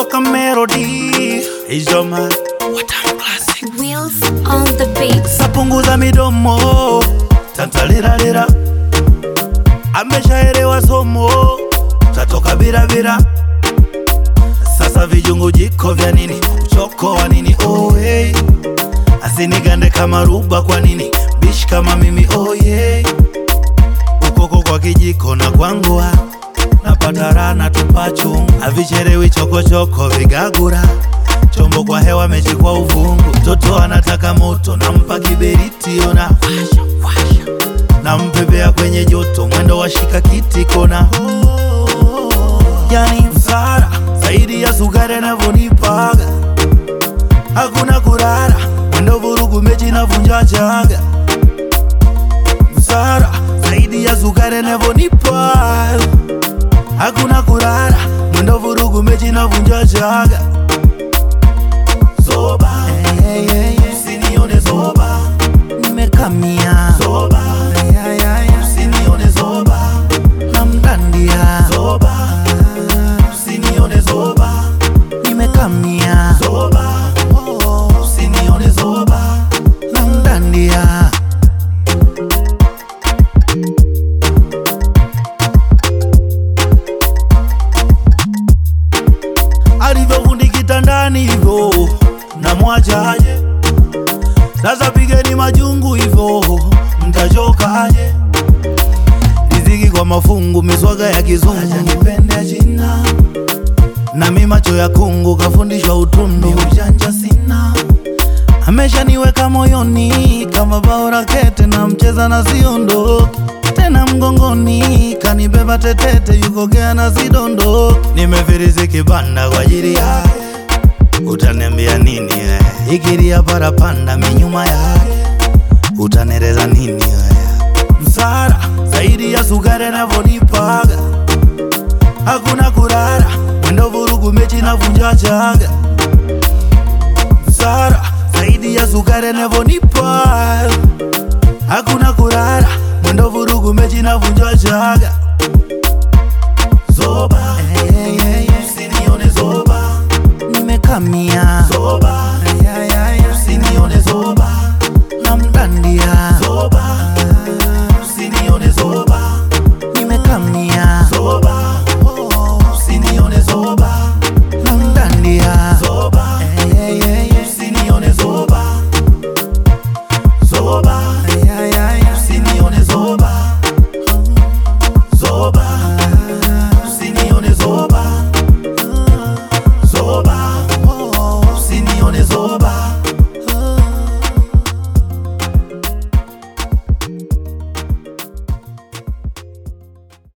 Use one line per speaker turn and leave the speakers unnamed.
toka Melody Ijoma Watamu Classic
Wheels on the beat.
Sapunguza midomo tantaliralira ameshaelewa somo tatoka birabira sasa vijungu jiko vya nini uchoko wa nini oh, hey. asinigande kama ruba kwa nini bishi kama mimi oh, yeah. ukoko kwa kijiko na kwangua napata rana tupachu avicherewi chokochoko vigagura chombo kwa hewa mechi kwa uvungu mtoto anataka moto nampa kiberiti ona nampepea kwenye joto mwendo wa shika kiti kona yani msara zaidi ya sukari anavyonipaga hakuna kurara mwendo vurugu mechi navunja chaga msara zaidi ya sukari anavyonipa hakuna kurara mwendo vurugu mechi navunja chaga zoba hey, hey, hey. usinione zoba nimekamia zoba hey, hey, hey. usinione zoba namdandia zoba usinione zoba nimekamia zoba oh, usinione zoba namdandia alivyofundi kitandani hivyo namwachaje sasa pigeni majungu hivyo mtachokaje riziki kwa mafungu miswaga ya kizungu nipende jina nami macho ya kungu kafundishwa utundu ujanja sina ameshaniweka moyoni kama bao rakete na mcheza na siondoki tena mgongoni kanibeba tetete yukogea na sidondo nimefirisi kibanda kwa ajili yake utaniambia nini we ikiria parapanda minyuma yake utanereza nini we msara zaidi ya sukari anavyonipaga hakuna kurara mwendo vurugu mechi navunja chaga msara zaidi ya sukari anavyonipa hakuna kurara mwendo vurugu mechi navunja chaga